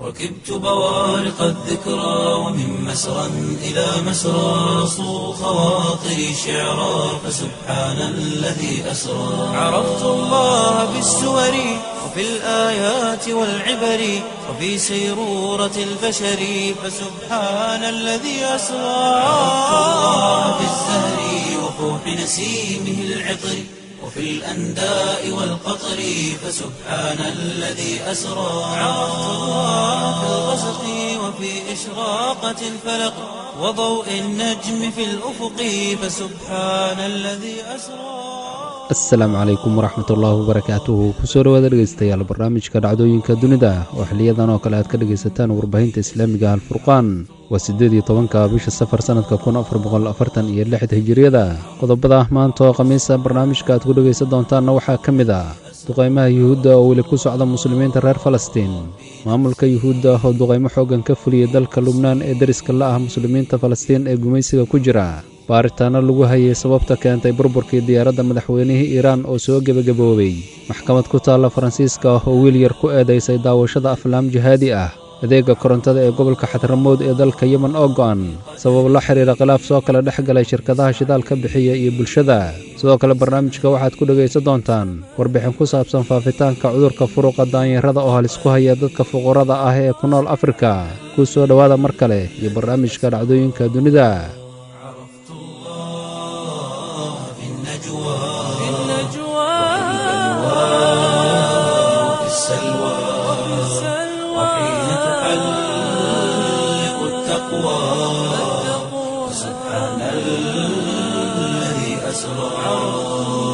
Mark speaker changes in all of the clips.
Speaker 1: ركبت بوارق الذكرى ومن مسرى إلى مسرى صو خواطري شعرا فسبحان الذي أسرى عرفت الله بالسور وفي الآيات والعبر وفي سيرورة البشر فسبحان الذي أسرى عرفت الله بالزهر وفوح نسيمه العطر وفي الأنداء والقطر فسبحان الذي أسرى عرفت الله في الغسق وفي إشراقة الفلق وضوء النجم في الأفق فسبحان الذي أسرى
Speaker 2: asalaamu calaykum waraxmatullaahi wabarakaatuhu kusoo dhawaada dhegeystayaal barnaamijka dhacdooyinka dunida oo xiliyadan oo kale aad ka dhegaysataan warbaahinta islaamiga alfurqaan waa siddeed iyo tobanka bisha safar sannadka kun afar boqol afartan iyo lixda hijiriyada qodobada maanta oo khamiisa barnaamijka aad ku dhegaysan doontaanna waxaa ka mid ah duqaymaha yuhuudda oo weli ku socda muslimiinta reer falastiin maamulka yuhuudda oo duqaymo xooggan ka fuliyey dalka lubnaan ee deriska la ah muslimiinta falastiin ee gumaysiga ku jira baaritaanno lagu hayay sababta keentay burburkii diyaaradda madaxweynihii iiraan oo soo gebagaboobay maxkamad ku taalla faransiiska oo wiil yar ku eedaysay daawashada aflaam jihaadi ah adeega korontada ee gobolka xadramood ee dalka yemen oo go'an sabab la xiriira khilaaf soo kala dhex galay shirkadaha shidaal ka bixiya iyo bulshada sidoo kale barnaamijka waxaad ku dhegaysan doontaan warbixin ku saabsan faafitaanka cudurka furuqa daanyarada oo halis ku haya dadka fuqarada ah ee ku nool afrika ku soo dhowaada mar kale iyo barnaamijka dhacdooyinka dunida
Speaker 1: عرفت الله في النجوى وفي السلوى وحين تحلق التقوى سبحان الذي أسرى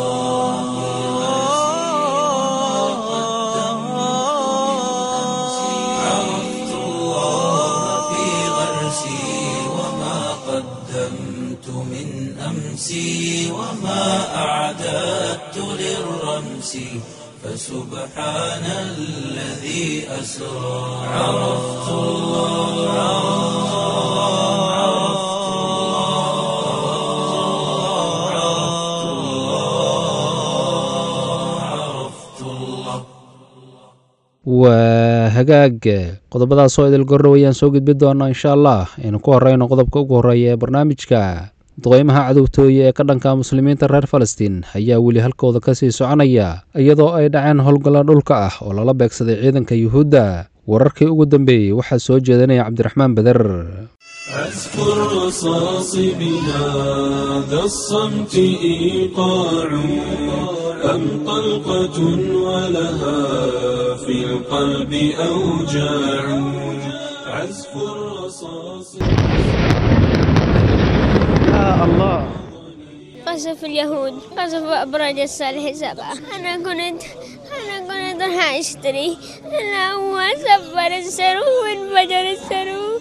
Speaker 1: عرفت الله في غرسي وما قدمت من أمسي وما أعددت للرمس فسبحان الذي أسرى عرفت الله عرفت الله عرفت الله عرفت الله
Speaker 2: waa hagaag qodobadaasoo idil gorrow ayaan soo gudbi doonaa insha allah aynu ku horeyno qodobka ugu horreeya ee barnaamijka duqaymaha cadowtooye ee ka dhanka muslimiinta reer falastiin ayaa weli halkooda ka sii soconaya iyadoo ay dhaceen howlgalla dhulka ah oo lala beegsaday ciidanka yuhuudda wararkii ugu dambeeyey waxaa soo jeedinaya cabdiraxmaan beder
Speaker 3: أذكر رصاص بهذا الصمت إيقاع أم طلقة ولها في القلب أوجاع عزف الرصاص
Speaker 4: قصف اليهود قصف أبراج الصالح سبعة أنا كنت أنا كنت راح أشتري أنا هو سفر السرو وانفجر السرو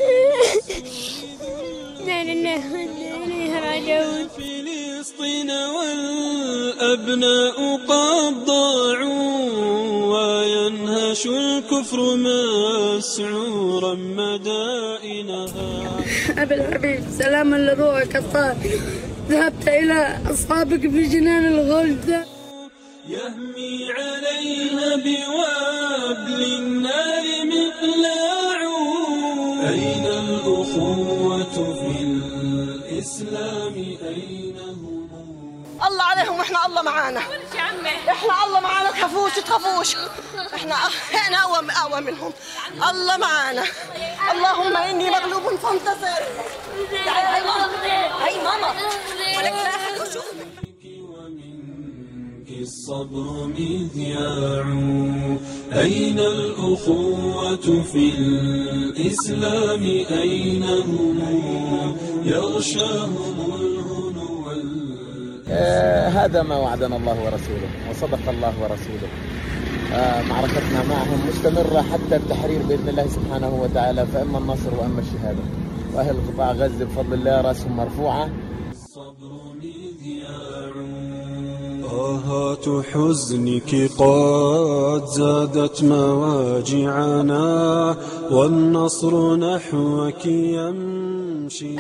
Speaker 4: لا لله وإنا إليه راجعون
Speaker 3: فلسطين والأبناء قد ضاعوا وينهش الكفر مسعورا مدائنها
Speaker 5: أبي الحبيب سلاما لروحك الطاهر ذهبت إلى أصحابك في جنان الغلد
Speaker 3: يهمي عليها بوابل النار مقلاع أين الأخوة في الإسلام أين هم
Speaker 6: الله عليهم واحنا الله معانا احنا الله معانا تخافوش تخافوش احنا احنا اقوى اقوى منهم الله معانا اللهم اني مغلوب فانتصر تعالي هاي ماما هاي ماما ولك لا أحد يشوفك.
Speaker 3: ومنك الصبر مذياع أين الأخوة في الإسلام أين هم يغشاهم الهنو وال-
Speaker 7: آه، هذا ما وعدنا الله ورسوله وصدق الله ورسوله آه، معركتنا معهم مستمرة حتى التحرير بإذن الله سبحانه وتعالى فإما النصر وإما الشهادة وأهل قطاع غزة بفضل الله رأسهم مرفوعة
Speaker 3: الصبر مذياع آهات حزنك قد زادت مواجعنا والنصر نحوك يمشي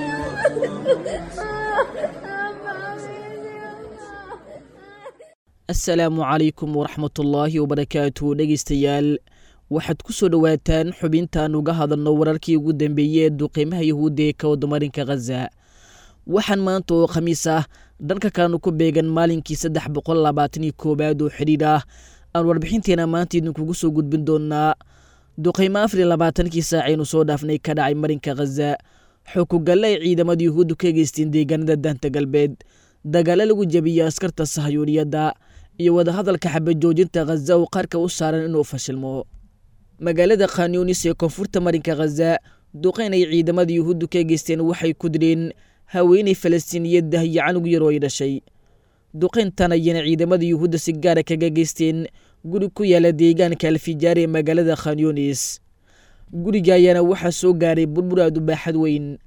Speaker 8: asalaamu calaykum waraxmatullaahi wabarakaatu dhegaystayaal waxaad ku soo dhowaataan xubintaan uga hadalno wararkii ugu dambeeyey ee duqiimaha yahuudda ee ka wadamarinka khaza waxaan maanta oo khamiis ah dhanka kalenu ku beegan maalinkii saddex boqol labaatan iyo koowaad oo xidhiidh ah aan warbixinteena maanta idinkugu soo gudbin doonaa duqiimo afar iyo labaatankii saacaynu soo dhaafnay ka dhacay marinka khaza xukugalle ay ciidamada yuhuuddu ka geysteen deegaanada daanta galbeed dagaalo lagu jebiyey askarta sahayuuniyadda iyo wadahadalka xabajoojinta khaza oo qarka u saaran inuu fashilmo magaalada khanyunis ee koonfurta marinka khaza duqeyn ay ciidamada yuhuuddu ka geysteen waxay ku direen haweeney falastiiniyaddah iyo canug yar oo ay dhashay duqeyntan ayana ciidamada yuhuudda si gaara kaga geysteen guri ku yaala deegaanka alfijaar ee magaalada khanyunis guriga ayaana waxaa soo gaaray burbur aad u baaxad weyn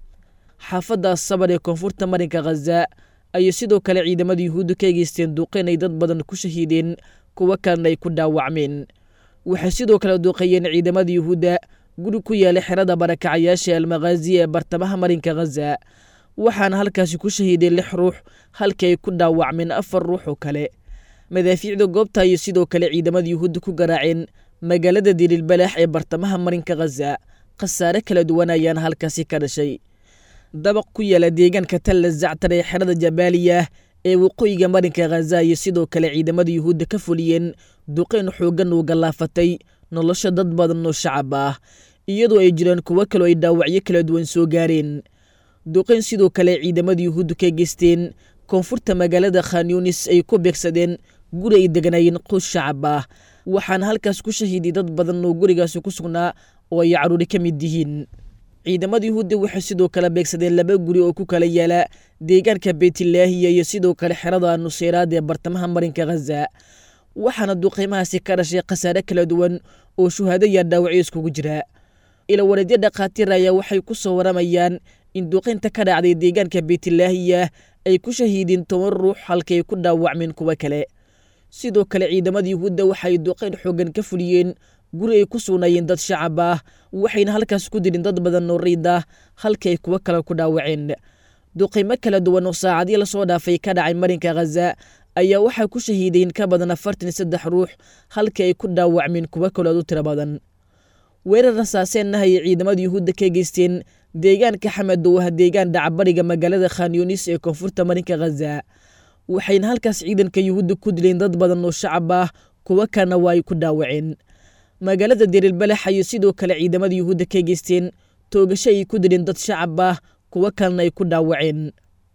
Speaker 8: xaafadda sabar ee koonfurta marinka khaza ayay sidoo kale ciidamada yuhuudda ka geysteen duqeyn ay dad badan ku shahiideen kuwo kalena ay ku dhaawacmeen waxay sidoo kale duqeeyeen ciidamada yuhuudda guri ku yaala xerada barakacayaasha almakhaazi ee bartamaha marinka khaza waxaana halkaasi ku shahiideen lix ruux halkii ay ku dhaawacmeen afar ruux oo kale madaafiicda goobta ayay sidoo kale ciidamada yuhuudda ku garaaceen magaalada diliilbalaax ee bartamaha marinka khaza khasaare kala duwan ayaana halkaasi ka dhashay dabaq ku yaala deegaanka talla zactar ee xerada jabaaliya ee waqooyiga marinka khaza ayay sidoo kale ciidamada yuhuudda ka fuliyeen duqeyn xooggan uu gallaafatay nolosha dad badan oo shacab ah iyadoo ay jiraan kuwo kaloo ay dhaawacyo kala duwan soo gaareen duqeyn sidoo kale ciidamada yuhuudda ka geysteen koonfurta magaalada khanyunis ay ku beegsadeen guri ay deganaayeen quus shacab ah waxaana halkaas ku shahiiday dad badan oo gurigaasi ku sugnaa oo ay caruuri ka mid yihiin ciidamada yuhuudda waxay sidoo kale beegsadeen laba guri oo ku kala yaala deegaanka beytlaahiya iyo sidoo kale xerada nuseyraad ee bartamaha marinka khaza waxaana duqeymahaasi ka dhashay khasaare kala duwan oo shuhaado iyo dhaawacyo iskugu jira ilawareedyo dhakhaatiir ayaa waxay ku soo waramayaan in duqeynta ka dhacday deegaanka beytlaahiya ay ku shahiideen toban ruux halkay ku dhaawacmeen kuwo kale sidoo kale ciidamada yuhuudda waxay duqeyn xoogan ka fuliyeen guri ay ku sugnaayeen dad shacab ah waxayna halkaas ku dirin dad badan oo riid ah halkii ay kuwo kale ku dhaawaceen duqeymo kala duwan oo saacadii lasoo dhaafay ka dhacay marinka khaza ayaa waxay ku shahiideen ka badan afartan iyo saddex ruux halkii ay ku dhaawacmeen kuwo kalood u tiro badan weerar rasaaseenna ayay ciidamada yuhuudda ka geysteen deegaanka xamed oo ah deegaan dhacbariga magaalada khanyunis ee koonfurta marinka khaza waxayna halkaas ciidanka yuhuudda ku dileen dad badan oo shacab ah kuwo kalena waa ay ku dhaawaceen magaalada deriilbalax ayay sidoo kale ciidamada yuhuudda ka geysteen toogasho ay ku dileen dad shacab ah kuwo kalena ay ku dhaawaceen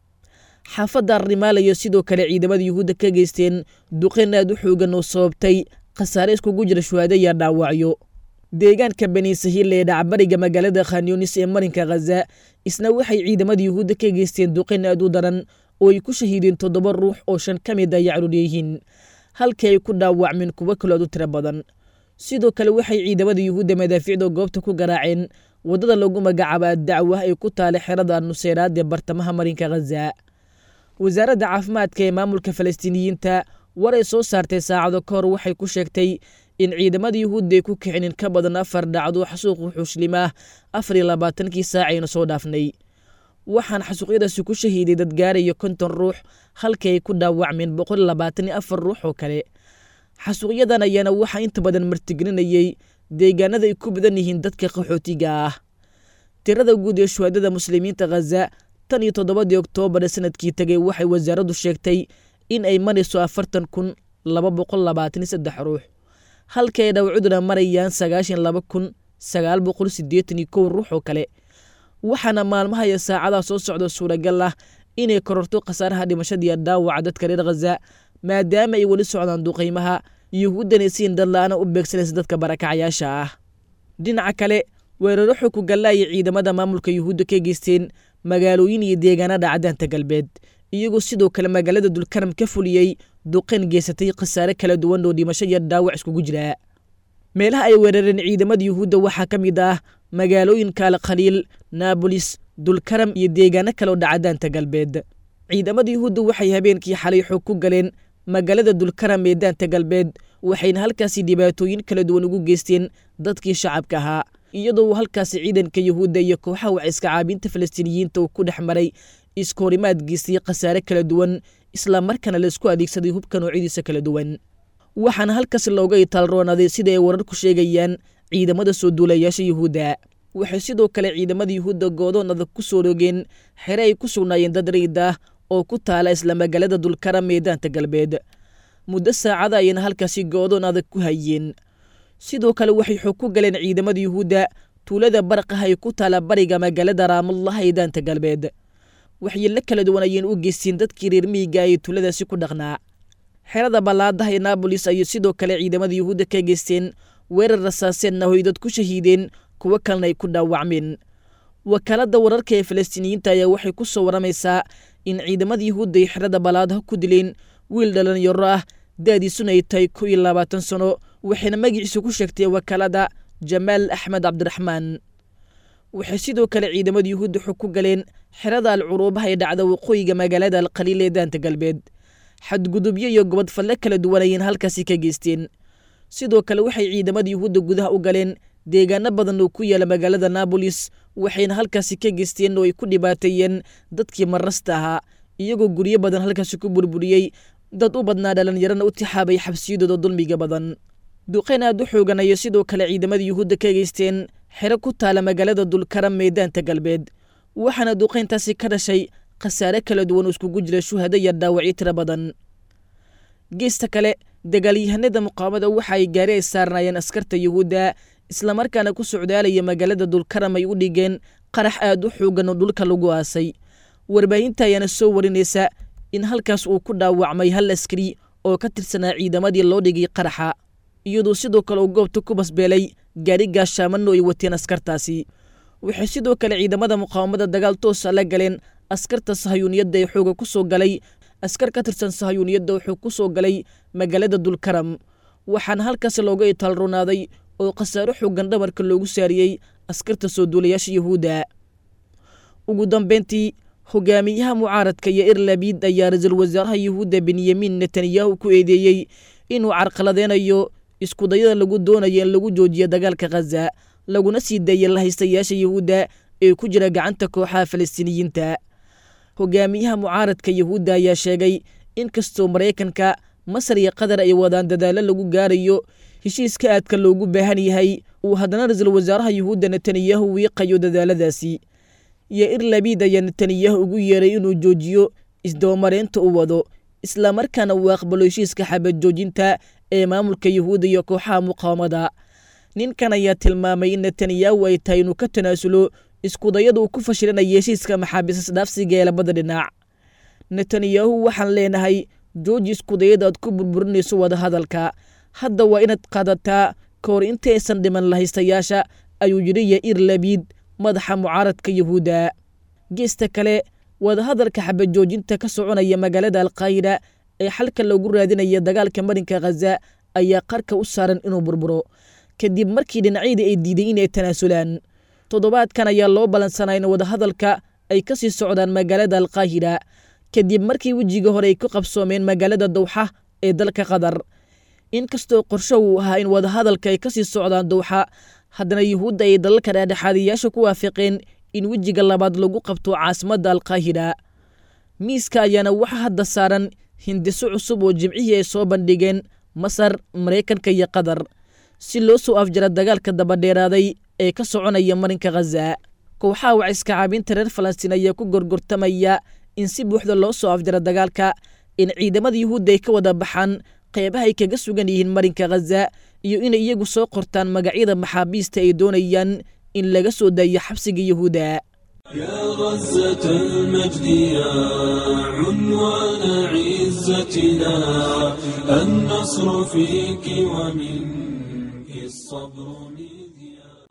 Speaker 8: xaafadda arrimaalayo sidoo kale ciidamada yuhuudda ka geysteen duqeyn aad u xoogan oo sababtay khasaare iskugu jira shuhaado iyo dhaawacyo deegaanka bani sahiil ee dhacbariga magaalada khanyunis ee marinka khaza isna waxay ciidamada yuhuudda ka geysteen duqeyn aad u daran oo ay ku shahiideen toddoba ruux oo shan ka mid ay caruur yihiin halkii ay ku dhaawacmeen kuwo kalood u tiro badan sidoo kale waxay ciidamada yuhuudda madaafiicda goobta ku garaaceen waddada lagu magacaabo addacwa ay ku taala xerada nuseyraad ee bartamaha marinka khaza wasaaradda caafimaadka ee maamulka falastiiniyiinta war ay soo saartay saacado ka hor waxay ku sheegtay in ciidamada yuhuudda ay ku kicinin ka badan afar dhacdo xasuuq wuxuushlimaah afar iyo labaatankii saacaynu soo dhaafnay waxaan xasuuqyadaasi ku shahiiday dad gaaraya konton ruux halkii ay ku dhaawacmeen boqol labaatan iyo afar ruux oo kale xasuuqyadan ayaana waxaa inta badan martigelinayey deegaanada ay ku badan yihiin dadka qaxootiga ah tirada guud ee shuhaadada muslimiinta khaza tan iyo toddobadii oktoobar ee sanadkii tegay waxay wasaaraddu sheegtay in ay marayso afartan kun laba boqol labaatan iyo saddex ruux halkii ay dhawcuduna marayaan sagaashan laba kun sagaal boqol siddeetan iyo kow ruux oo kale waxaana maalmaha iyo saacadaha soo socda suuragal ah inay kororto khasaaraha dhimashadiiyo dhaawaca dadka reer khaza maadaama ay weli socdaan duqaymaha yuhuuddana siin dadla-ana u beegsanaysa dadka barakacayaasha ah dhinaca kale weeraro xog ku gallaaya ciidamada maamulka yuhuudda ka geysteen magaalooyin iyo deegaanada cadaanta galbeed iyagoo sidoo kale magaalada dulkaram ka fuliyey duqayn geysatay khasaare kala duwan oo dhimasho iyo dhaawac iskugu jira meelaha ay weerareen ciidamada yuhuudda waxaa ka mid ah magaalooyinka alkhaliil naabolis dulkaram iyo deegaano kale oo dhacadaanta galbeed ciidamada yuhuudda waxay habeenkii xalay xoog ku galeen magaalada dulkaram ee daanta galbeed waxayna halkaasi dhibaatooyin kala duwan ugu geysteen dadkii shacabka ahaa iyadoo uu halkaasi ciidanka yuhuudda iyo kooxaha waciska caabinta falastiiniyiinta uu ku dhex maray iskoorimaad geystay khasaare kala duwan islamarkaana laisku adeegsaday hubka noocyadiisa kala duwan waxaana halkaas looga itaalroonaaday sida ay wararku sheegayaan ciidamada soo duulayaasha yuhuudda waxay sidoo kale ciidamada yuhuudda goodoon adag ku soo rogeen xere ay ku sugnaayeen dad riid ah oo ku taala isla magaalada dulkara meedaanta galbeed muddo saacada ayayna halkaasi goodoon adag ku hayeen sidoo kale waxay xog ku galeen ciidamada yuhuudda tuulada barqah ay ku taala bariga magaalada raamullah ee daanta galbeed waxyeello kala duwan ayayna u geysteen dadkii reer miyiga ee tuuladaasi ku dhaqnaa xerada ballaadaha ee naabolis ayay sidoo kale ciidamada yuhuudda ka geysteen weerar rasaaseenna hoy dad ku shahiideen kuwo kalena ay ku dhaawacmeen wakaaladda wararka ee falastiiniyiinta ayaa waxay ku soo waramaysaa in ciidamada yuhuudda ay xerada ballaadaha ku dileen wiil dhalinyaro ah da'diisuna ay tahay kow iyo labaatan sano waxayna magaciisa ku sheegtay wakaalada jamaal axmed cabdiraxmaan waxay sidoo kale ciidamada yuhuudda xog ku galeen xerada alcuruubaha ee dhacda waqooyiga magaalada alqaliil ee daanta galbeed xadgudubyo iyo gobod falle kala duwan ayayna halkaasi ka geysteen sidoo kale waxay ciidamada yuhuudda gudaha u galeen deegaano badan oo ku yaala magaalada naabolis waxayna halkaasi ka geysteen oo ay ku dhibaateeyeen dadkii marasta ahaa iyagoo guryo badan halkaasi ku burburiyey dad u badnaa dhallinyarana u tixaabay xabsiyadooda dulmiga badan duqeyn aad u xoogan ayay sidoo kale ciidamada yuhuudda ka geysteen xero ku taala magaalada dulkara meedaanta galbeed waxaana duqeyntaasi ka dhashay khasaare kala duwan oo iskugu jira shuhado iyo dhaawacyo tiro badan geesta kale dagaalyahanada muqaawamada waxa ay gaari ay saarnaayeen askarta yuhuudda islamarkaana ku socdaalaya magaalada dulkaram ay u dhigeen qarax aad u xoogan oo dhulka lagu aasay warbaahinta ayaana soo warinaysa in halkaas uu ku dhaawacmay hal askari oo ka tirsanaa ciidamadii loo dhigay qaraxa iyadoo sidoo kale uu goobta ku basbeelay gaari gaashaamanno ay wateen askartaasi waxay sidoo kale ciidamada muqaawamada dagaal toosa la galeen askarta sahayuuniyadda ee xooga ku soo galay askar ka tirsan sahayuuniyadda wuxuu ku soo galay magaalada dulkaram waxaana halkaas looga itaalronaaday oo khasaaro xoogan dhabarka loogu saariyey askarta soo duulayaasha yuhuudda ugu dambeyntii hogaamiyaha mucaaradka iyo irlabiid ayaa ra-iisul wasaaraha yuhuudda benyamin netanyahu ku eedeeyey inuu carqaladeynayo iskudayada lagu doonayo in lagu joojiyo dagaalka khaza laguna sii daaya lahaystayaasha yuhuudda ee ku jira gacanta kooxaha falastiiniyiinta hogaamiyaha mucaaradka yuhuudda ayaa sheegay in kastoo maraykanka masar iyo qatar ay wadaan dadaallo lagu gaarayo heshiiska aadka loogu baahan yahay uu haddana ra-iisul wasaaraha yuhuudda netanyahu wiiqayo dadaaladaasi iyo irlabiid ayaa netanyahu ugu yeeray inuu joojiyo isdabamareynta u wado islamarkaana uu aqbalo heshiiska xabad joojinta ee maamulka yuhuudda iyo kooxaha muqaawamada ninkan ayaa tilmaamay in netanyahu ay tahay inuu ka tanaasulo iskudayada uu ku fashilanaya heshiiska maxaabiisas dhaafsiga ee labada dhinac netanyahu waxaan leenahay jooji iskudayada aad ku burburinayso wadahadalka hadda waa inaad qaadataa ka hor intaysan dhiman lahaystayaasha ayuu yidhi yair labiid madaxa mucaaradka yuhuudda geesta kale wadahadalka xabajoojinta ka soconaya magaalada alkaahira ee xalka loogu raadinaya dagaalka marinka khaza ayaa qarka u saaran inuu burburo kadib markii dhinacyadii ay diiday inay tanaasulaan toddobaadkan ayaa loo ballansanaa in wadahadalka ay ka sii socdaan magaalada alkaahira kadib markii wejiga hore ay ku qabsoomeen magaalada dawxa ee dalka qatar inkastoo qorsho uu ahaa in wadahadalka ay ka sii socdaan dawxa haddana yuhuudda ay dalalka dhexdhexaadiyaasha ku waafaqeen in wejiga labaad lagu qabto caasimadda alkaahira miiska ayaana waxa hadda saaran hindiso cusub oo jimcihii ay soo bandhigeen masar maraykanka iyo qatar si loo soo afjara dagaalka dabadheeraaday ee ka soconaya marinka khaza kooxaha waciska caabinta reer falastiin ayaa ku gorgortamaya in si buuxda loo soo afjara dagaalka in ciidamada yuhuudda ay ka wada baxaan qeybaha ay kaga sugan yihiin marinka khaza iyo inay iyagu soo qortaan magacyada maxaabiista ay doonayaan in laga soo daayo xabsiga yuhuudda
Speaker 3: يا غزة المجد يا عنوان عزتنا النصر فيك ومنك الصبر مذياع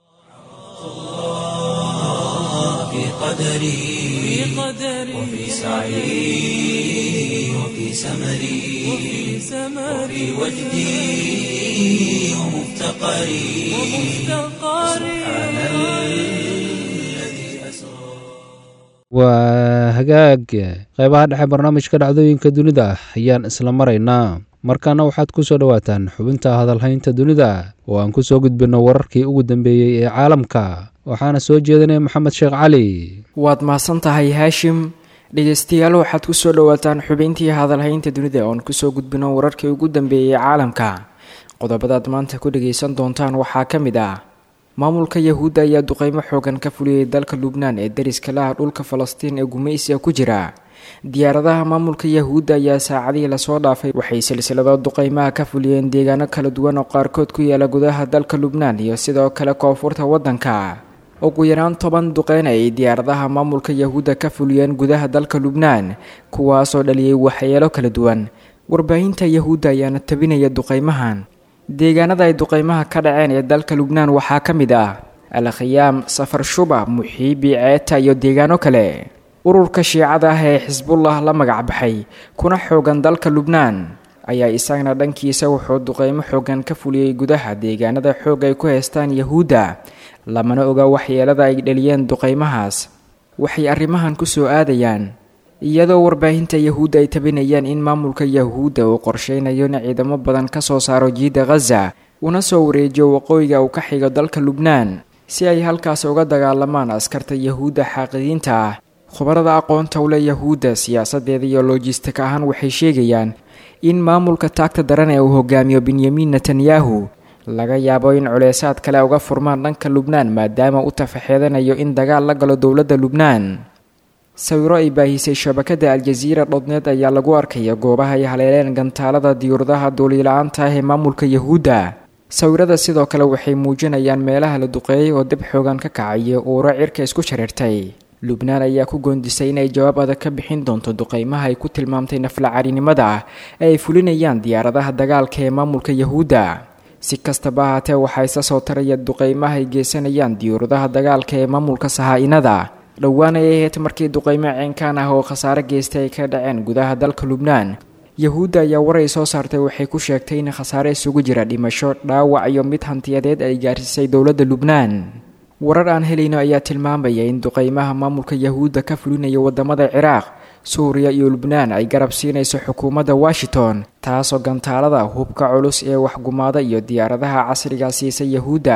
Speaker 1: في قدري وفي سعي وفي سمري وفي وجدي ومفتقري سبحان الذي أسرى
Speaker 2: waa hagaag qaybaha dhexe barnaamijka dhacdooyinka dunida ayaan isla maraynaa markaana waxaad ku soo dhowaataan xubinta hadalhaynta dunida oo aan ku soo gudbinno wararkii ugu dambeeyey ee caalamka waxaana soo jeedinaya maxamed sheekh cali
Speaker 9: waad mahadsan tahay haashim dhegeystayaal waxaad kusoo dhawaataan xubintii hadalhaynta dunida oon kusoo gudbino wararkii ugu dambeeyey caalamka qodobadaad maanta ku dhageysan doontaan waxaa ka mid ah maamulka yahuudda ayaa duqeymo xoogan ka fuliyey dalka lubnaan ee dariska laha dhulka falastiin ee gumaysiga ku jira diyaaradaha maamulka yahuudda ayaa saacadihii lasoo dhaafay waxay silsilado duqeymaha ka fuliyeen deegaano kala duwan oo qaarkood ku yaala gudaha dalka lubnaan iyo sidoo kale koonfurta waddanka ugu yaraan toban duqeyn ay diyaaradaha maamulka yahuudda ka fuliyeen gudaha dalka lubnaan kuwaasoo dhaliyey waxyeelo kala duwan warbaahinta yahuudda ayaana tabinaya duqeymahan deegaanada ay duqeymaha ka dhaceen ee dalka lubnaan waxaa ka mid ah al khiyaam safar shuba muxiibi ceeta iyo deegaano kale ururka shiicada ah ee xisbullah la magac baxay kuna xoogan dalka lubnaan ayaa isagana dhankiisa wuxuu duqeymo xoogan ka fuliyey gudaha deegaanada xoog ay ku haystaan yahuudda lamana oga waxyeelada ay dhaliyeen duqeymahaas waxay arrimahan ku soo aadayaan iyadoo warbaahinta yahuudda ay tabinayaan in maamulka yahuudda uu qorsheynayo in ciidamo badan ka soo saaro jiidda khaza una soo wareejiyo waqooyiga uu ka xigo dalka lubnaan si ay halkaas uga dagaalamaan askarta yahuudda xaaqidiinta ah khubarada aqoonta ule yahuudda siyaasadeeda iyo lojistik ahaan waxay sheegayaan in maamulka taagta daran ee uu hogaamiyo benyamin netanyahu laga yaabo in culeysaad kale uga furmaan dhanka lubnaan maadaama u tafaxeedanayo in dagaal la galo dowladda lubnaan sawiro ay baahisay shabakada aljaziira dhodneed ayaa lagu arkaya goobaha ay haleeleen gantaalada diyuuradaha duulila-aanta ah ee maamulka yahuudda sawirada sidoo kale waxay muujinayaan meelaha la duqeeyay oo dib xoogan ka kacaya uuro cirka isku shareertay lubnaan ayaa ku goondisay inay jawaab adag ka bixin doonto duqeymaha ay ku tilmaamtay naflacarinimada ah ee ay fulinayaan diyaaradaha dagaalka ee maamulka yahuudda si kastaba ahaatee waxaa isa soo taraya duqeymaha ay geysanayaan diyuuradaha dagaalka ee maamulka sahaa-inada dhowaan ay ahayd markii duqeymo ceenkaan ah oo khasaare geystay ay ka dhaceen gudaha dalka lubnaan yahuudda ayaa war ay soo saartay waxay ku sheegtay in khasaare isugu jira dhimasho dhaawac iyo mid hantiyadeed ay gaarsiisay dowladda lubnaan warar aan helayno ayaa tilmaamaya in duqeymaha maamulka yahuudda ka fulinaya wadamada ciraaq suuriya iyo lubnaan ay garab siinayso xukuumadda washington taasoo gantaalada hubka culus ee waxgumaada iyo diyaaradaha casriga siisa yahuudda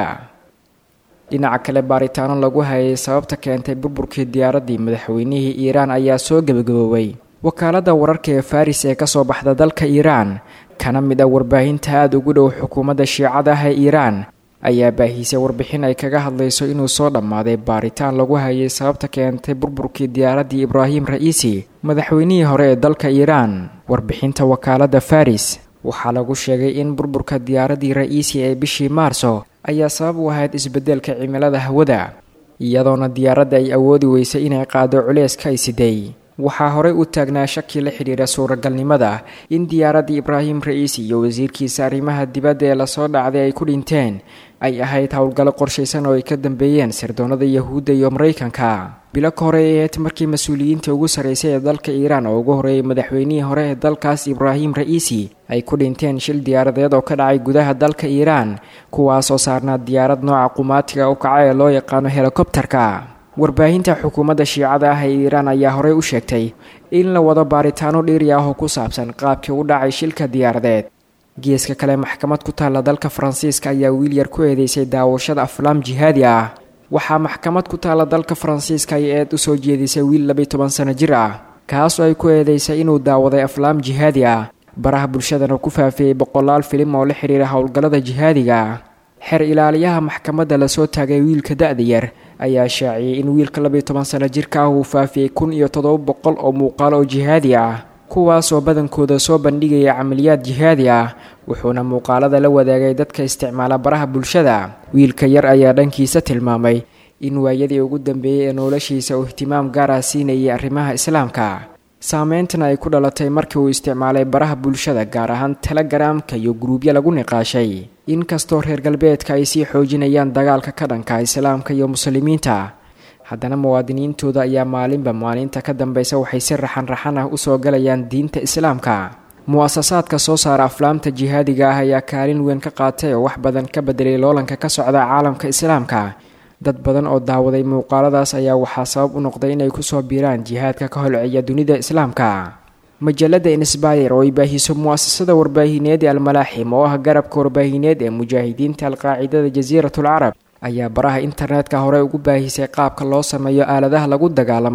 Speaker 9: dhinaca kale baaritaano lagu hayay sababta keentay burburkii diyaaraddii madaxweynihii iiraan ayaa soo gebagaboobay wakaaladda wararka ee faris ee kasoo baxda dalka iiraan kana mid ah warbaahinta aada ugu dhow xukuumadda shiicada ah ee iiraan ayaa baahiisay warbixin ay kaga hadlayso inuu soo dhammaaday baaritaan lagu hayay sababta keentay burburkii diyaaraddii ibraahim ra'iisi madaxweynihii hore ee dalka iiraan warbixinta wakaaladda faris waxaa lagu sheegay in burburka diyaaraddii ra'iisi ee bishii maarso ayaa sabab u ahayd isbeddelka cimilada hawada iyadoona diyaaradda ay awoodi weysay inay qaado culeyska ay siday waxaa horey u taagnaa shaki la xidhiira suuragalnimada in diyaaraddii ibraahim ra'iisi iyo wasiirkiisa arrimaha dibadda ee lasoo dhacday ay ku dhinteen ay ahayd howlgallo qorshaysan oo ay ka dambeeyeen sirdoonada yahuudda iyo maraykanka bilo ka hore ay ahayd markii mas-uuliyiinta ugu sarraysay ee dalka iiraan oo ugu horeeyay madaxweynihii hore ee dalkaas ibraahim ra'iisi ay ku dhinteen shil diyaaradeed oo ka dhacay gudaha dalka iiraan kuwaasoo saarnaa diyaarad nooca qumaatiga u kaca ee loo yaqaano helikobterka warbaahinta xukuumadda shiicada ah ee iiraan ayaa horey u sheegtay in la wado baaritaano dhiiri ah oo ku saabsan qaabkii u dhacay shilka diyaaradeed geeska kale maxkamad ku taalla dalka faransiiska ayaa wiil yar ku eedeysay daawashada aflaam jihaadi ah waxaa maxkamad ku taalla dalka faransiiska ay eed u soo jeedisay wiil labiyi toban sano jir ah kaasoo ay ku eedeysay inuu daawaday aflaam jihaadi ah baraha bulshadana ku faafiyey boqolaal filim oo la xidhiira howlgallada jihaadiga xeer ilaaliyaha maxkamadda lasoo taagay wiilka da-da yar ayaa shaaciyey in wiilka labiyi toban sano jirka ah uu faafiyey kun iyo toddoba boqol oo muuqaalo oo jihaadi ah kuwaasoo badankooda soo bandhigaya camaliyaad jihaadi ah wuxuuna muuqaalada la wadaagay dadka isticmaala baraha bulshada wiilka yar ayaa dhankiisa tilmaamay in waayadii ugu dambeeyey ee noloshiisa uu ihtimaam gaar ah siinayay arrimaha islaamka saameyntana ay ku dhalatay markii uu isticmaalay baraha bulshada gaar ahaan telegaraamka iyo guruubyo lagu niqaashay inkastoo reer galbeedka ay sii xoojinayaan dagaalka ka dhanka islaamka iyo muslimiinta haddana muwaadiniintooda ayaa maalinba maalinta ka dambeysa waxay si raxan raxan ah usoo galayaan diinta islaamka mu-asasaadka soo saara aflaamta jihaadiga ah ayaa kaalin weyn ka qaatay oo wax badan ka bedelay loolanka ka socda caalamka islaamka dad badan oo daawaday muuqaaladaas ayaa waxaa sabab u noqday inay kusoo biiraan jihaadka ka holceeya dunida islaamka majalada insbayer oo ay baahiso mu-asasada warbaahineed ee almalaaxim oo ah garabka warbaahineed ee mujaahidiinta alqaacidada jasiiratul carab ayaa baraha internetka hore ugu baahisay qaabka loo sameeyo aaladaha lagu dagaalamo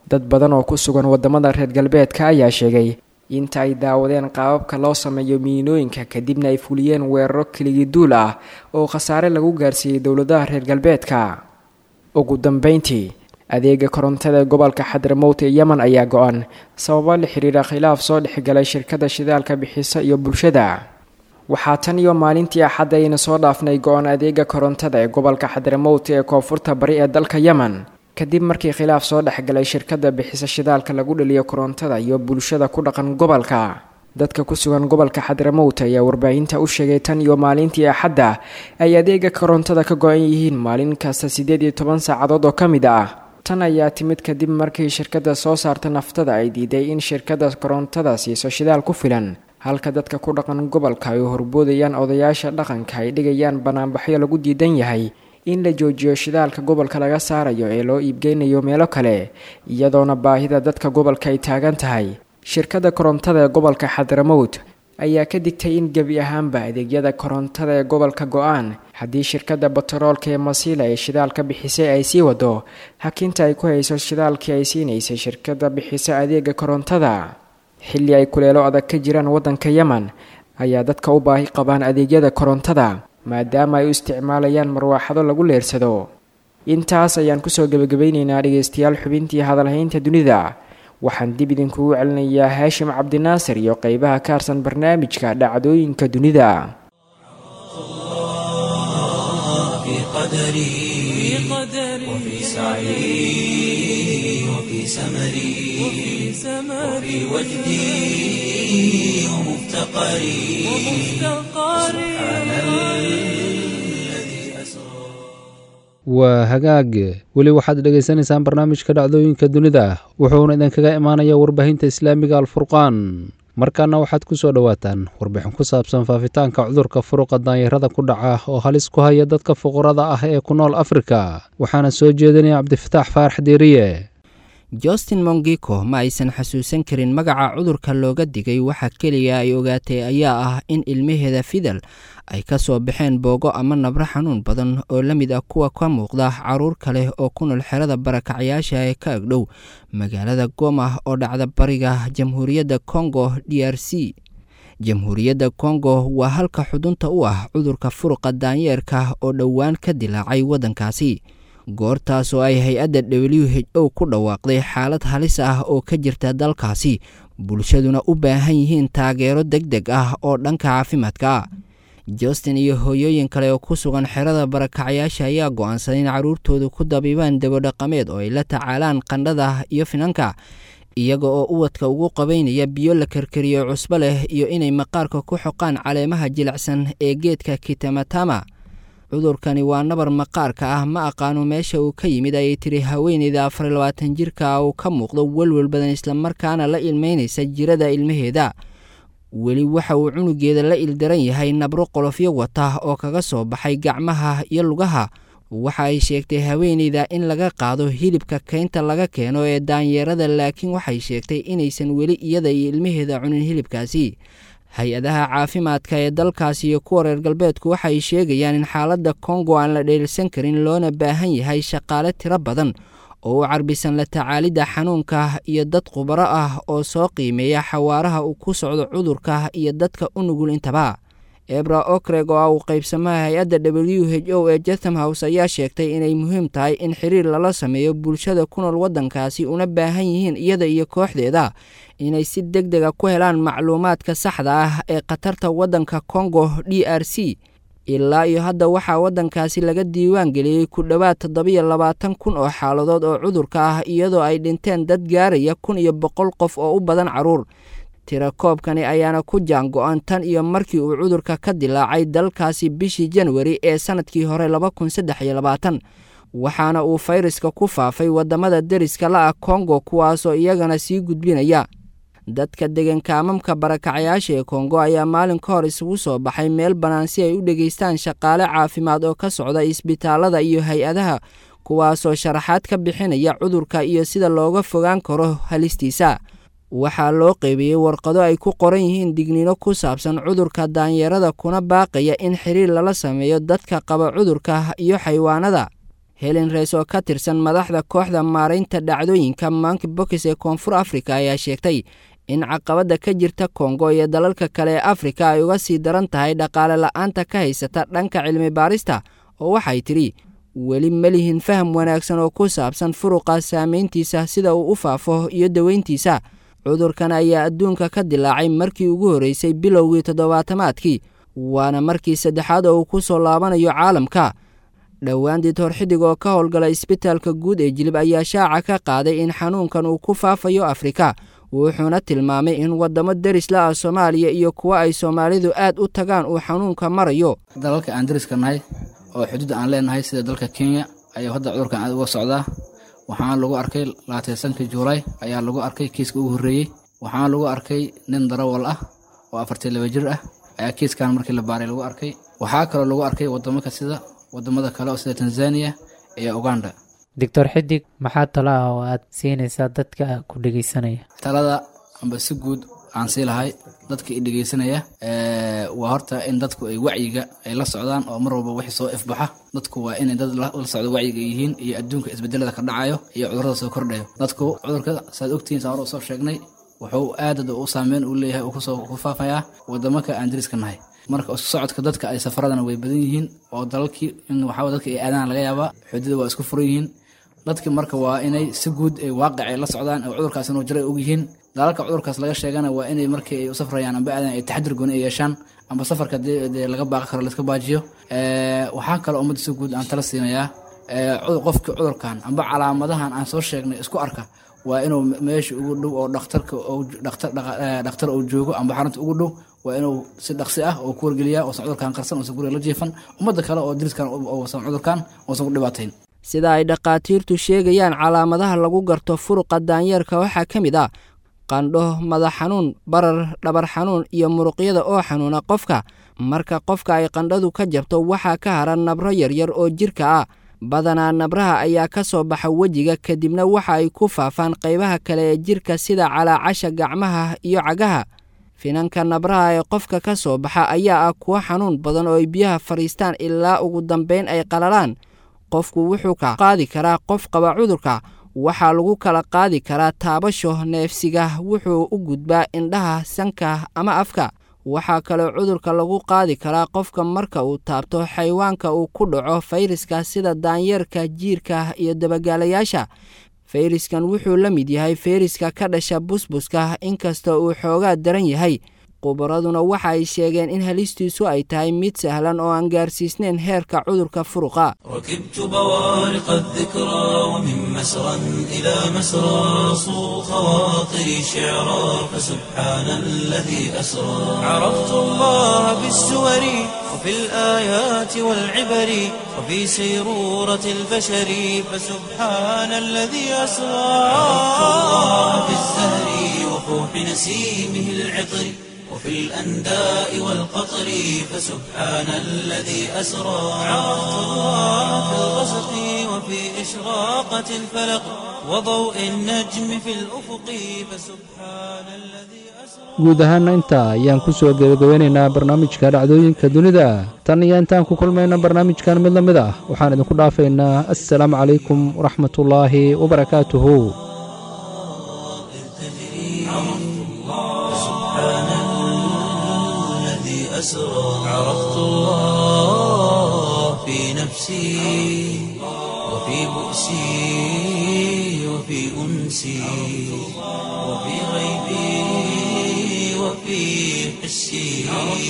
Speaker 9: dad badan oo ku sugan wadamada reer galbeedka ayaa sheegay inta ay daawadeen qaababka loo sameeyo miinooyinka kadibna ay fuliyeen weeraro keligii duul ah oo khasaare lagu gaarsiiyey dowladaha reer galbeedka ugu dambeyntii adeega korontada ee gobolka xadramowt ee yemen ayaa go-an sababo la xiriira khilaaf soo dhexgalay shirkada shidaalka bixisa iyo bulshada waxaa tan iyo maalintii axadda ayna soo dhaafnay go-an adeega korontada ee gobolka xadramowt ee koonfurta bari ee dalka yemen kadib markii khilaaf soo dhexgalay shirkada bixisa shidaalka lagu dhaliyo korontada iyo bulshada ku dhaqan gobolka dadka ku sugan gobolka xadramowt ayaa warbaahinta u sheegay tan iyo maalintii axadda ay adeega korontada ka go-an yihiin maalin kasta siddeed iyo toban saacadood oo ka mid ah tan ayaa timid kadib markii shirkadda soo saarta naftada ay diiday in shirkadda korontada siiso shidaal ku filan halka dadka ku dhaqan gobolka ay horboodayaan odayaasha dhaqanka ay dhigayaan banaanbaxyo lagu diidan yahay in la joojiyo shidaalka gobolka laga saarayo ee loo iibgeynayo meelo kale iyadoona baahida dadka gobolka ay taagan tahay shirkadda korontada ee gobolka xadramowt ayaa ka digtay in gebi ahaanba adeegyada korontada ee gobolka go-aan haddii shirkadda batroolka ee masiila ee shidaalka bixisay ay sii wado hakinta ay ku hayso shidaalkii ay siinaysay shirkadda bixisa adeega korontada xilli ay kuleelo adag ka jiraan waddanka yemen ayaa dadka u baahi qabaan adeegyada korontada maadaama ay u isticmaalayaan marwaaxado lagu leersado intaas ayaan kusoo gebagabaynaynaa dhegeystayaal xubintii hadalhaynta dunida waxaan dib idinkugu celinayaa haashim cabdinaasir iyo qeybaha ka harsan barnaamijka dhacdooyinka dunida
Speaker 1: في قدري وفي سعي وفي سمري وفي وجدي ومفتقري سبحان الذي أسرى
Speaker 2: waa hagaag weli waxaad dhegaysanaysaan barnaamijka dhacdooyinka dunida wuxuuna idinkaga imaanaya warbaahinta islaamiga alfurqaan markaana waxaad ku soo dhowaataan warbixin ku saabsan faafitaanka cudurka furuqa daanyarada ku dhaca oo halis ku haya dadka fuqarada ah ee ku nool afrika waxaana soo jeedinaya cabdifataax faarax deeriye
Speaker 10: justin mongiko ma aysan xasuusan karin magaca cudurka looga digay waxa keliya ay ogaatay ayaa ah in ilmaheeda fidal ay ka soo baxeen boogo ama nabro xanuun badan oo la mid ah kuwa ka muuqda caruur kale oo ku nool xerada barakacyaasha ee ka agdhow magaalada goma oo dhacda bariga jamhuuriyadda kongo d r c jamhuuriyadda kongo waa halka xudunta u ah cudurka furuqa daanyeerka oo dhowaan ka dilaacay waddankaasi goortaas oo ay hay-adda w h o ku dhawaaqday xaalad halis ah oo ka jirta dalkaasi bulshaduna u baahan yihiin taageero deg deg ah oo dhanka caafimaadka justin iyo hooyooyin kale oo ku sugan xerada barakacyaasha ayaa go-aansaday in carruurtooda ku dabiibaan dabodhaqameed oo ay la tacaalaan qandhada iyo finanka iyaga oo uwadka ugu qabaynaya biyo la karkariyo cusbo leh iyo inay maqaarka ku xoqaan caleemaha jilicsan ee geedka kitamatama cudurkani waa nabar maqaarka ah ma aqaano meesha uu ka yimid ayay tiri haweeneyda afar labaatan jirka uu ka muuqdo welwel badan islamarkaana la ilmeynaysa jirada ilmaheeda weli waxa uu cunugeeda la ildaran yahay nabro qolofyo wata oo kaga soo baxay gacmaha iyo lugaha waxa ay sheegtay haweeneyda in laga qaado hilibka keynta laga keeno ee daanyeerada laakiin waxay sheegtay inaysan weli iyada iyo ilmaheeda cunin hilibkaasi hay-adaha caafimaadka ee dalkaasi iyo kuwa reer galbeedku waxay sheegayaan in xaaladda kongo aan la dheelsan karin loona baahan yahay shaqaale tiro badan oo u carbisan la tacaalidda xanuunka iyo dad khubaro ah oo soo qiimeeya xawaaraha uu ku socdo cudurka iyo dadka u nugul intaba ebra okreg oo ah uu qaybsamaha hay-adda w h o ee jatham house ayaa sheegtay inay muhiim tahay in xiriir lala sameeyo bulshada ku nool waddankaasi una baahan yihiin iyada iyo kooxdeeda inay si deg dega ku helaan macluumaadka saxda ah ee khatarta waddanka kongo d r c ilaa iyo hadda waxaa waddankaasi laga diiwaan geliyey ku dhowaad toddobiyo labaatan kun oo xaaladood oo cudurka ah iyadoo ay dhinteen dad gaaraya kun iyo boqol qof oo u badan carruur tirakoobkani ayaana ku jaango-an tan iyo markii uu cudurka ka dilaacay dalkaasi bishii janwari ee sannadkii hore laba kun saddex iyo labaatan waxaana uu fayraska ku faafay waddamada deriska la-ah kongo kuwaasoo iyagana sii gudbinaya dadka deganka amamka barakacyaasha ee kongo ayaa maalin ka hor isugu soo baxay meel bannaan si ay u dhegaystaan shaqaale caafimaad oo ka socda isbitaalada iyo hay-adaha kuwaasoo sharaxaad ka bixinaya cudurka iyo sida looga fogaan karo halistiisa waxaa loo qeybiyey warqado ay ku qoran yihiin digniino ku saabsan cudurka daanyeerada kuna baaqaya in xiriir lala sameeyo dadka qaba cudurka iyo xayawaanada helen reys oo ka tirsan madaxda kooxda maaraynta dhacdooyinka manki bokis ee koonfur afrika ayaa sheegtay in caqabadda ka jirta kongo iyo dalalka kale ee afrika ay uga sii daran tahay dhaqaale la'aanta ka haysata dhanka cilmi baarista oo waxay tidhi weli ma lihin faham wanaagsan oo ku saabsan furuqa saamayntiisa sida uu u faafo iyo daweyntiisa cudurkan ayaa adduunka ka dilaacay markii ugu horreysay bilowgii toddobaatamaadkii waana markii saddexaad oo uu ku soo laabanayo caalamka dhowaan ditoor xidig oo ka howlgala isbitaalka guud ee jilib ayaa shaaca ka qaaday in xanuunkan uu ku faafayo afrika wuxuuna tilmaamay in waddamo deris la ah soomaaliya iyo kuwa ay soomaalidu aad u tagaan uu xanuunka marayo
Speaker 11: dalalka aan deriska nahay oo xuduud aan leenahay sida dalka kenya ayaa hadda cudurkan aad uga socdaa waxaana lagu arkay laataysanka juulaay ayaa lagu arkay kiiska ugu horreeyey waxaana lagu arkay nin darawal ah oo afartii laba jir ah ayaa kiiskan markii la baaray lagu arkay waxaa kaloo lagu arkay wadamaka sida wadamada kale oo sida tanzania iyo uganda
Speaker 12: doctor xidig maxaa talo ah oo aad siinaysaa dadka ku dhegeysanaya
Speaker 11: talada amba si guud aan sii lahay dadka i dhegeysanaya waa horta in dadku ay wacyiga ay la socdaan oo mar walba wixii soo ifbaxa dadku waa inay dad la socdo wacyiga yihiin iyo adduunka isbedelada ka dhacayo iyo cudurada soo kordhayo dadku cudurka saad ogtihiin saan hore usoo sheegnay wuxuu aadad u saameyn u leeyahay uu kusoo ku faafayaa wadamaka aan deriska nahay marka isku socodka dadka ay safaradana way badan yihiin oo dalalkii in waxaa dadka ay aadaan laga yaabaa xududa waa isku furan yihiin dadki marka waa inay si guud ay waaqic ay la socdaan oo cudurkaas inuu jira ay og yihiin dalalka cudurkaas laga sheegana waa inay markii ay u safrayaan amba aadan ay taxadir gooni ay yeeshaan amba safarka dee laga baaqi karo laiska baajiyo waxaa kaloo ummadda si guud aan tala siinayaa qofkii cudurkan amba calaamadahan aan soo sheegnay isku arka waa inuu meesha ugu dhow oo dhakhtarka dhakhtar uu joogo amba xarunta ugu dhow waa inuu si dhaqsi ah oo ku wargeliyaa oosan cudurkan qarsan oosan guriga la jiifan ummadda kale oo diriskan oosan cudurkan oosan ku dhibaatayn
Speaker 10: sida ay dhakhaatiirtu sheegayaan calaamadaha lagu garto furuqa daanyeerka waxaa ka mid ah qandho madax xanuun barar dhabar xanuun iyo muruqyada oo xanuuna qofka marka qofka ay qandhadu ka jabto waxaa ka hara nabro yaryar oo jirka ah badanaa nabraha ayaa ka soo baxa wejiga kadibna waxa ay ku faafaan qaybaha kale ee jirka sida calaacasha gacmaha iyo cagaha finanka nabraha ee qofka ka soo baxa ayaa ah kuwo xanuun badan oo ay biyaha fadhiistaan ilaa ugu dambayn ay qalalaan qofku wuxuu ka qaadi karaa qof qaba cudurka waxaa lagu kala qaadi karaa taabasho neefsiga wuxuu u gudbaa indhaha sanka ama afka waxaa kaloo cudurka lagu qaadi karaa qofka marka uu taabto xayawaanka uu ku dhaco fayraska sida daanyeerka jiirka iyo dabagaalayaasha fayraskan wuxuu la mid yahay fayraska ka dhasha busbuska inkasta uu xoogaa daran yahay khubaraduna waxa ay sheegeen in halistiisu ay tahay mid sahlan oo aan gaarsiisnayn heerka cudurka furuqa
Speaker 1: ركبت بوارق الذكرى ومن مسرى إلى مسرى صو خواطري شعرا فسبحان الذي أسرى عرفت الله بالسور وفي الآيات والعبر وفي سيرورة البشر فسبحان الذي أسرى عرفت الله بالزهر وفوح نسيمه العطر وفي الأنداء والقطر فسبحان الذي أسرى عرفت الله في الغسق وفي إشراقة الفلق وضوء النجم في الأفق فسبحان الذي
Speaker 2: guud ahaana intaa ayaan ku soo gebagabeynaynaa barnaamijka dhacdooyinka dunida tan iyo intaan ku kulmayna barnaamijkan mid la mid ah waxaan idinku dhaafaynaa assalaamu calaykum waraxmatullaahi wabarakaatuhu
Speaker 1: أسرى عرفت الله في نفسي وفي بؤسي وفي أنسي وفي غيبي وفي حسي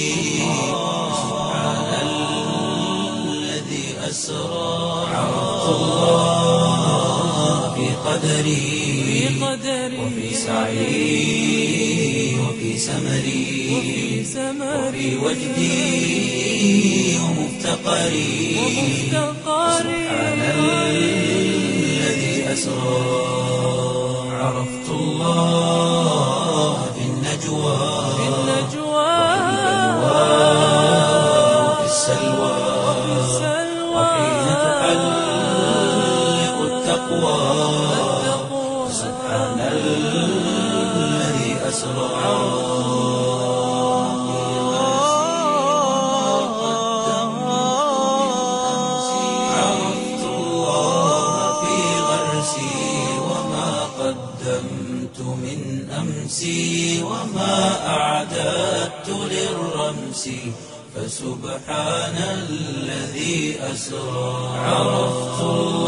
Speaker 1: سبحان الذي أسرى عرفت الله في قدري وفي سعي وفي سمري وفي وجدي ومفتقري سبحان الذي أسرى عرفت الله في النجوى وفي السلوى وحين تحلق التقوى سبحان الذي أسرى عرفت الله نفسي وما أعددت للرمس فسبحان الذي أسرى عرفت الله